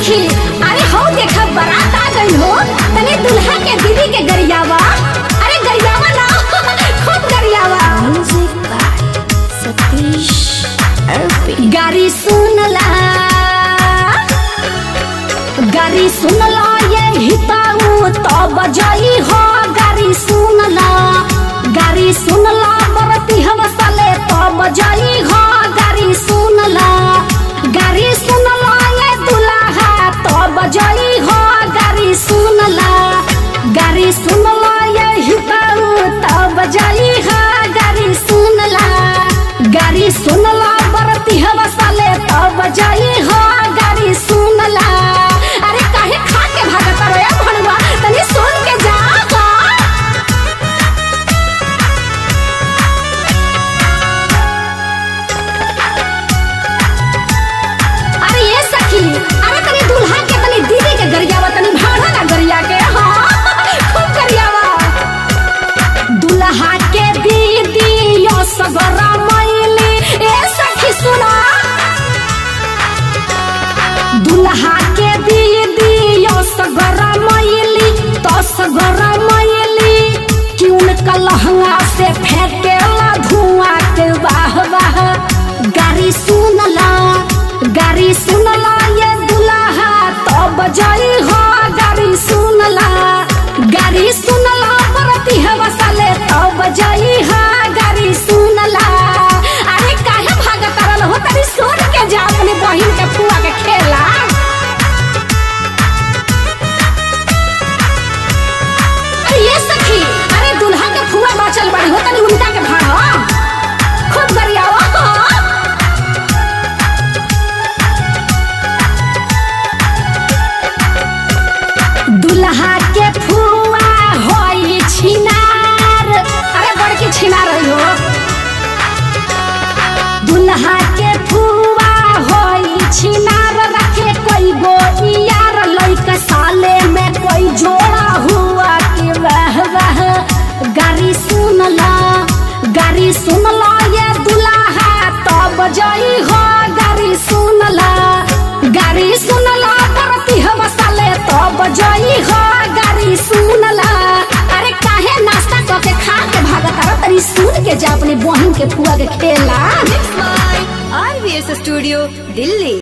सखी अरे हो देखा बारात आ गई हो तने दुल्हा के दीदी के गरियावा अरे गरियावा ना खूब गरियावा Music by Satish Arpi. गाड़ी सुनला गाड़ी सुनला ये हिताऊ तो बजाई हो गाड़ी सुनला गाड़ी सुनला बरती हवसले तो बजाई हो गाड़ी सुनला गाड़ी सुनला ये दुल्हा तो बजाई हो गाड़ी सुनला गाड़ी सुनला ये हिताऊ तो बजाई हो गाड़ी सुनला गाड़ी सुनला बरती हवसले तो बजाई हो गाड़ी सुनला अरे काहे खा के भागत रे भणवा तनी सुन के जा हो। अरे ये सखी अरे तनी दुल्हा के तनी दीदी के गरियावा तनी भाड़ा ना गरिया के हाँ खूब गरियावा दुल्हा के दीदी यो सगरा मैली ए सखी सुना दुल्हा के दीदी यो सगरा मैली तो सगरा मैली कि उनका लहंगा से फेंकेला धुआं के वाह वाह गाड़ी सुनला गाड़ी सुनला ये दुल्हा तो बजाई हो गाड़ी सुनला गाड़ी सुनला बरती हवसले तो बजाई हो गाड़ी सुनला अरे काहे भागत रहल हो तनी सुन के जा अपनी बहिन के फुआ के खेला अरे ये सखी अरे दुल्हा के फुआ बाचल बड़ी हो तनी उनका के भाड़ा खूब गरियावा दुल्हा के फुआ होई छिनार अरे बड़की छिनार रही हो दुल्हा के फुआ होई छिनार रखे कोई गो यार लइका साले में कोई जोड़ा हुआ कि वह वह गाड़ी सुनला गाड़ी सुनला ये दुल्हा तो बजाई हो गाड़ी सुनला गाड़ी सुनला बरती हवसले तो बजाई हो गाड़ी सुनला अरे काहे नाश्ता करके खा के भागत रह तनी सुन के जा अपने बहन के फुआ के खेला RVS Studio, Delhi.